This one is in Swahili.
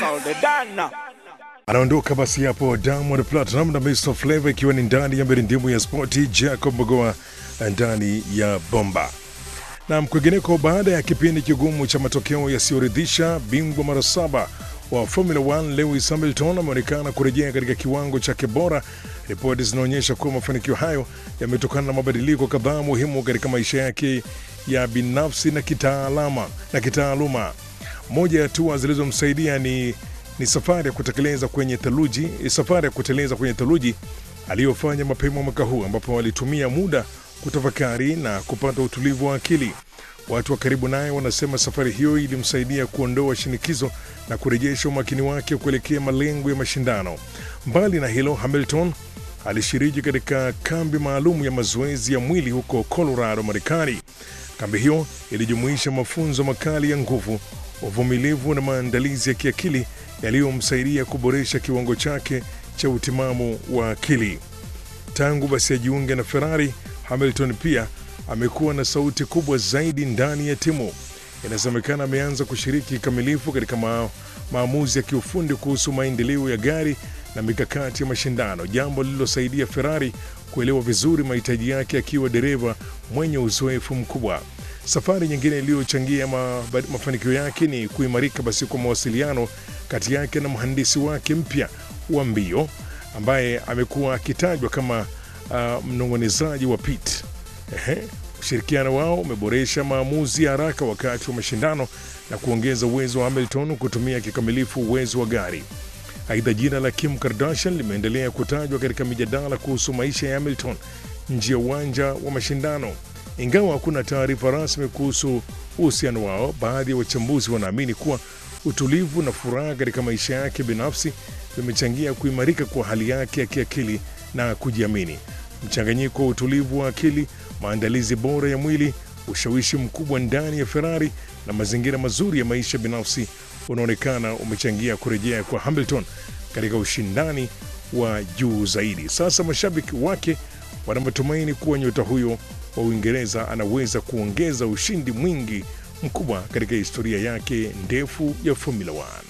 Loredana. Anaondoka basi hapo Diamond Platinum na Mr Flavor ikiwa ni ndani ya mirindimu ya spoti, Jacob Mogoa ndani ya bomba. Na kwingineko, baada ya kipindi kigumu cha matokeo yasiyoridhisha, bingwa mara saba wa Formula 1 Lewis Hamilton ameonekana kurejea katika kiwango chake bora. Ripoti zinaonyesha kuwa mafanikio hayo yametokana na mabadiliko kadhaa muhimu katika maisha yake ya binafsi na kitaalama na kitaaluma. Moja ya hatua zilizomsaidia ni, ni safari ya kutekeleza kwenye theluji, safari ya kuteleza kwenye theluji aliyofanya mapema mwaka huu, ambapo walitumia muda kutafakari na kupata utulivu wa akili. Watu wa karibu naye wanasema safari hiyo ilimsaidia kuondoa shinikizo na kurejesha umakini wake kuelekea malengo ya mashindano. Mbali na hilo, Hamilton alishiriki katika kambi maalum ya mazoezi ya mwili huko Colorado, Marekani. Kambi hiyo ilijumuisha mafunzo makali ya nguvu, uvumilivu na maandalizi ya kiakili yaliyomsaidia kuboresha kiwango chake cha utimamu wa akili. Tangu basi ajiunge na Ferrari, Hamilton pia amekuwa na sauti kubwa zaidi ndani ya timu. Inasemekana ameanza kushiriki kikamilifu katika ma maamuzi ya kiufundi kuhusu maendeleo ya gari na mikakati ya mashindano, jambo lililosaidia Ferrari kuelewa vizuri mahitaji yake akiwa dereva mwenye uzoefu mkubwa. Safari nyingine iliyochangia ma, mafanikio yake ni kuimarika basi kwa mawasiliano kati yake na mhandisi wake mpya wa mbio ambaye amekuwa akitajwa kama uh, mnong'onezaji wa pit. Ehe, ushirikiano wao umeboresha maamuzi ya haraka wakati wa mashindano na kuongeza uwezo wa Hamilton kutumia kikamilifu uwezo wa gari. Aidha, jina la Kim Kardashian limeendelea kutajwa katika mijadala kuhusu maisha ya Hamilton nje ya uwanja wa mashindano. Ingawa hakuna taarifa rasmi kuhusu uhusiano wao, baadhi ya wachambuzi wanaamini kuwa utulivu na furaha katika maisha yake binafsi vimechangia kuimarika kwa hali yake ya kiakili na kujiamini. Mchanganyiko wa utulivu wa akili, maandalizi bora ya mwili, ushawishi mkubwa ndani ya Ferrari na mazingira mazuri ya maisha binafsi unaonekana umechangia kurejea kwa Hamilton katika ushindani wa juu zaidi. Sasa mashabiki wake wana matumaini kuwa nyota huyo wa Uingereza anaweza kuongeza ushindi mwingi mkubwa katika historia yake ndefu ya Formula 1.